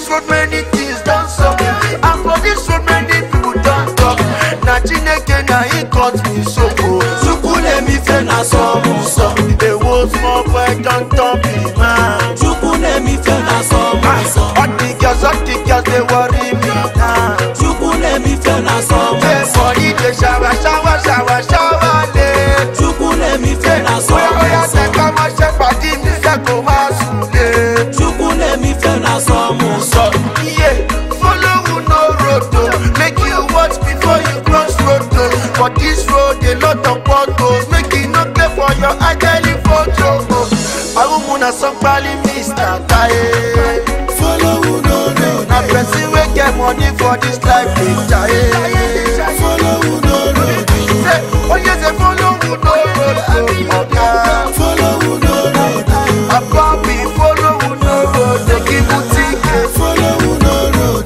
road many things don sup and for this road many people don talk na chineke na him cut me so o chukwunemife na sọmụsọ ewo small boy don turn big man. chukwunemife na sọmụsọ all the girls all the girls dey worry me now. chukwunemife na say sọmụsọ body dey shower shower shower shower late. chukwunemife na bóyá bóyá sọmụsọ tẹ ká máa ṣe pàdé mi fẹ́ kó máa sùn lé. chukwunemife na sọmụsọ So, yeah, follow who no road o. Make you watch before you cross road o. For this road, a lot of potholes. Make you no play for your ideally photo o. Awumu na somebody Mr. Taye. follow who no road Na person wey get money for this life dey jaye. follow who no road Say, oye say follow who no road o. Oga, follow who no road Abobi follow who no road dey give you ticket. follow who no road.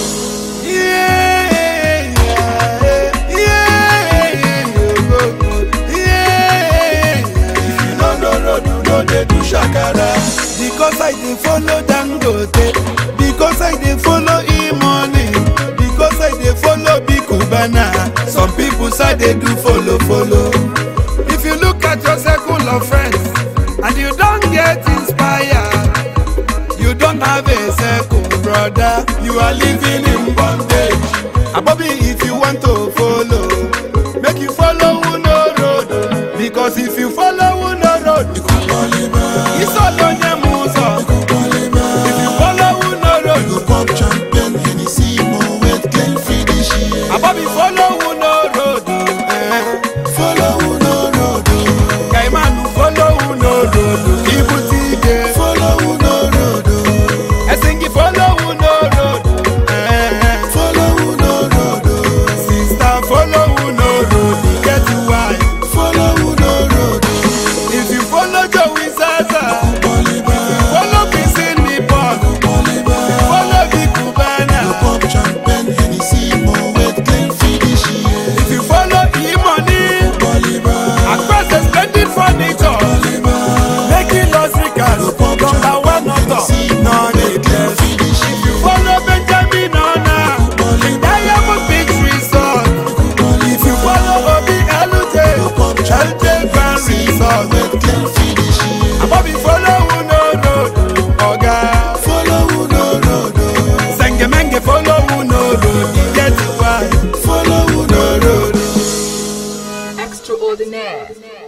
If you no know road, you no dey do shakara. Because I dey follow Dangote, because I dey follow E-money, because I dey follow Big Cubana. Some people say they do follow follow. If you look at your circle of friends and you don get inspired, you don't have a circle, brother. You are living in bondage. Abobi, if you want to follow, make you follow Uno road. Because if you follow Uno road, it's all on your muso. If you follow Uno road, Abobi, follow Uno road. Eh. Kaimanu, follow Uno road. Ibutige. Esingi, follow Uno road. Eh. Sister, follow Uno road. Get why. If you follow Joey Zaza, follow Kissing Nippon, follow Big Cubana. If you follow E-Money, across the splendid furniture, making us ricas, number one author, non-needless. If you follow Benjamin Ona, Diamond Beach Resort. If you follow Obi Elute, Elute Van Resort. Abobi follow Uno Road, Oga. Sengemenge follow Uno Road, e get why. Follow Uno Road. Extraordinaire.